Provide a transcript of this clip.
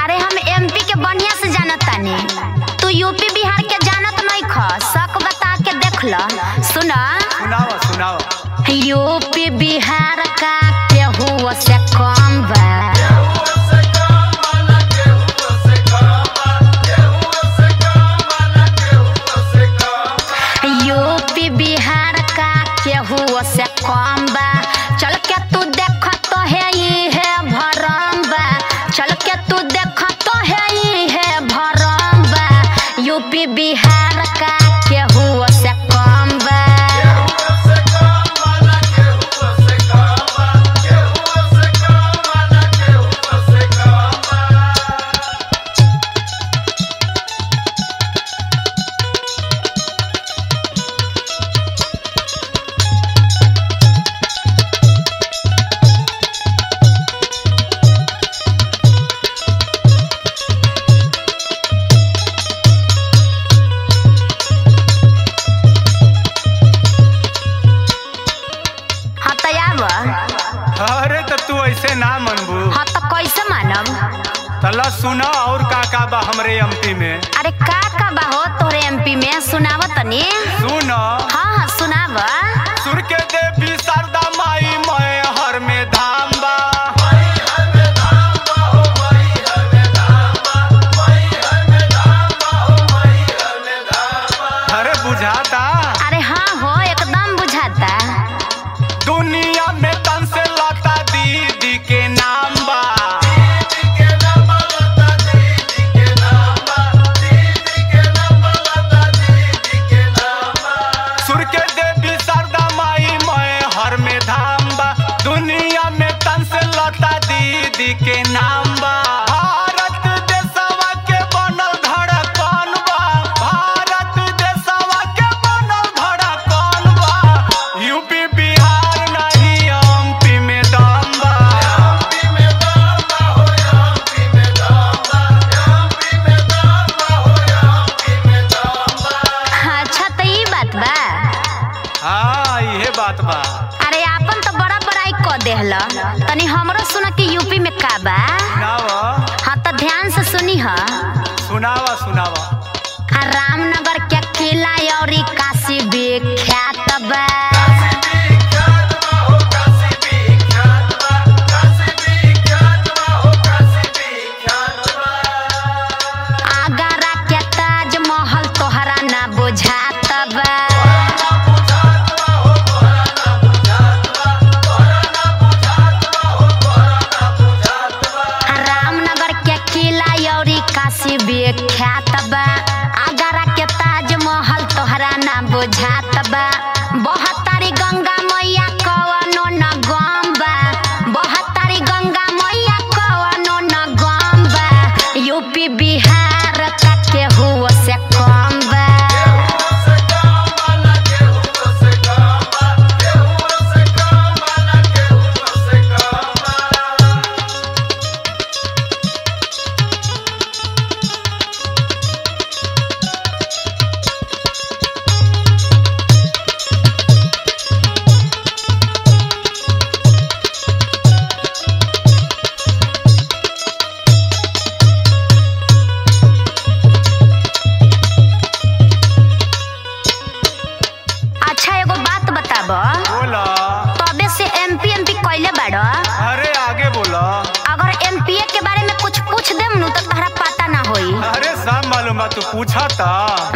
अरे हम एमपी के बढ़िया से जानत तानी तू यूपी बिहार के जानत नहीं ख शक बता के देख ल सुन सुनाओ सुनाओ यूपी बिहार का केहू से कम बा यूपी बिहार का केहू से कम बा चल के तू देख तो है ई है भरम बा चल के तू देख तो है ई है भरम बा यूपी बिहार का केहू से कम बा हाँ तो आब अरे तो तू ऐसे ना मनबू हाँ तो कैसे मानब तला सुना और का का बा हमरे एमपी में अरे का का बा हो तोरे एमपी में सुनाव तनी सुन हाँ हाँ सुनाव सुर के देवी शारदा माई मैं हर में धाम बा अरे बुझाता अरे हाँ हो एकदम बुझाता दुनिया में तन से लता दीदी के नाम बा सुर के देवी शारदा माई मैं हर में धाम बा दुनिया में तन से लता दीदी के नाम बा भारत देशवा के बनल धड़कन बा भारत देशवा के बनल धड़कन बा यूपी बिहार नहीं एमपी में दम बा अच्छा तो ई बात बा हाँ ये बात बा अरे आपन तो बड़ा बड़ाई क देहल तनी हमरो सुन के यूपी में का बा सुनावा हाँ तो ध्यान से सुनी ह सुनावा सुनावा आ रामनगर के किला और काशी विख्यात बा आगरा के ताजमहल तोहरा ना बुझात बा रामनगर के किला और काशी विख्यात बा आगरा के ताजमहल तोहरा ना बुझात बा बहत्तरी गंगा मैया कवनो न गम बा बहत्तरी गंगा मैया कवनो न गम बा यूपी बिहार का केहू से कम बा अच्छा एगो बात बताब बोला तबे से एमपी एमपी कैले बाड़ अरे आगे बोला अगर एमपीए के बारे में कुछ पूछ देम नु तो तहरा पता ना होई अरे सब मालूम बा तू पूछा था